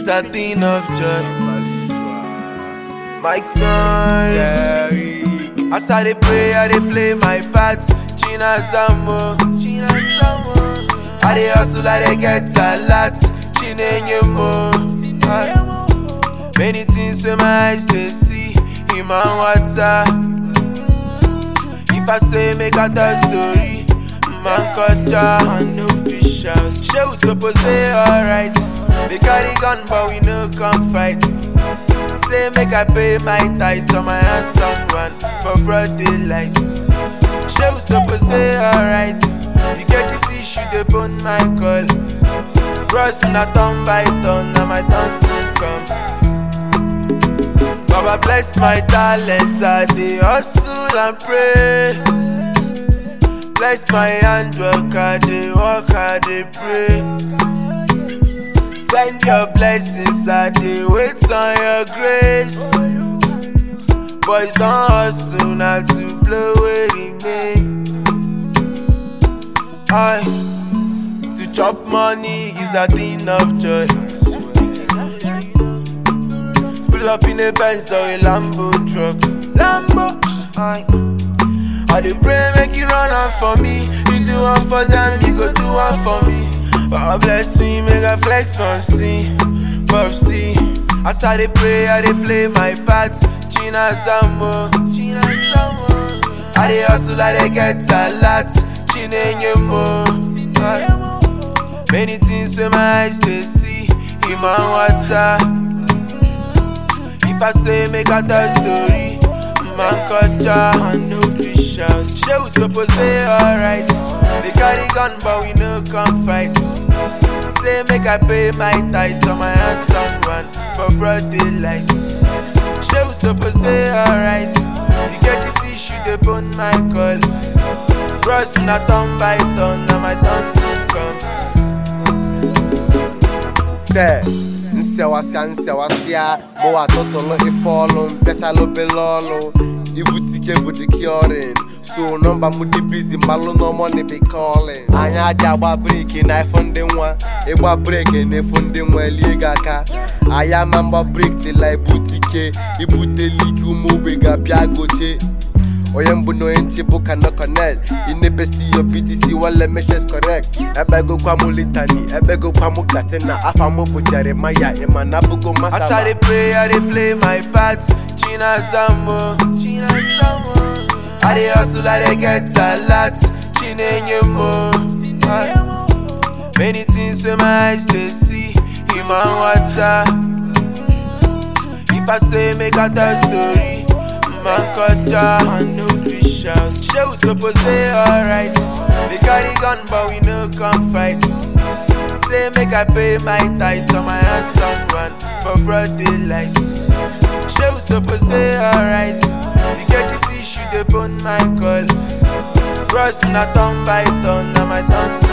is a thing of joy. Mike Norris. As I dey pray, I dey play my part. China Samo, China Samo. I dey hustle, I dey get a lot. Chineyemo. Many things wey my eyes dey see, in my water. If I say make I tell story, man culture and no fish out. Shey we suppose dey alright. They carry gun but we no come fight. Say make I pay my tithe on my hands down one for broad daylight. Shey we suppose dey alright. You get the fish, you dey bone my call. Bros na turn by turn, na my turn soon come. Baba bless my talent, I dey hustle and pray. Bless my handwork, I dey work, I dey pray. Send your blessings, I dey wait on your grace. Boys don hustle now to blow wey remain. I to chop money is a thing of joy. Pull up in a Benz or a Lambo truck. Lambo, I. I dey pray make you run am for me. You do one for them, you go do one for me. God bless me, make I flex from C, from C. As I dey pray, I dey play my part. China Samo, China Samo. I dey hustle, I dey get a lot. Chineyemo. Many things wey my eyes dey see, in my water. If I say make I tell story, man culture and no fish out. Shey we suppose dey alright. They carry gun but we no come fight. Say make I pay my tithe on my hands down one for broad daylight. Shey we suppose dey alright. You get the fish, you dey bone my call. Bros na turn by turn, na my turn soon come. sɛ nsɛwasia nsɛwasia mo wa totolo ifɔlu mpɛtsalo belɔlu ibutike budi kiorin so nɔmba mu di busy malu nɔmɔ ni bi calling anya adi agba breki na ifo ndi nwa igba breki na ifo ndi nwa elie gaka aya ma mbɔ breki tila ibutike ibute liki umu ogbe ga-abịa goche onye mbụ na onye nche bụ kana connect inebesi yo btc wale meshes correct ebegokwa mụ litani ebegokwa mụ katina afa mụ bụ jeremaya ịma na abụgo As I masala dey pray, I dey play my part. China Samo, China Samo. I dey hustle, I dey get a lot. Chineyemo. Many things wey my eyes dey see, in my water. If I say make I tell story, man culture and no fish out. Shey we suppose dey alright. They carry gun but we no come fight. Say make I pay my tithe on my hands down one for broad daylight. Shey we suppose dey alright. You get the fish, you dey bone my call. Bros na turn by turn, na my turn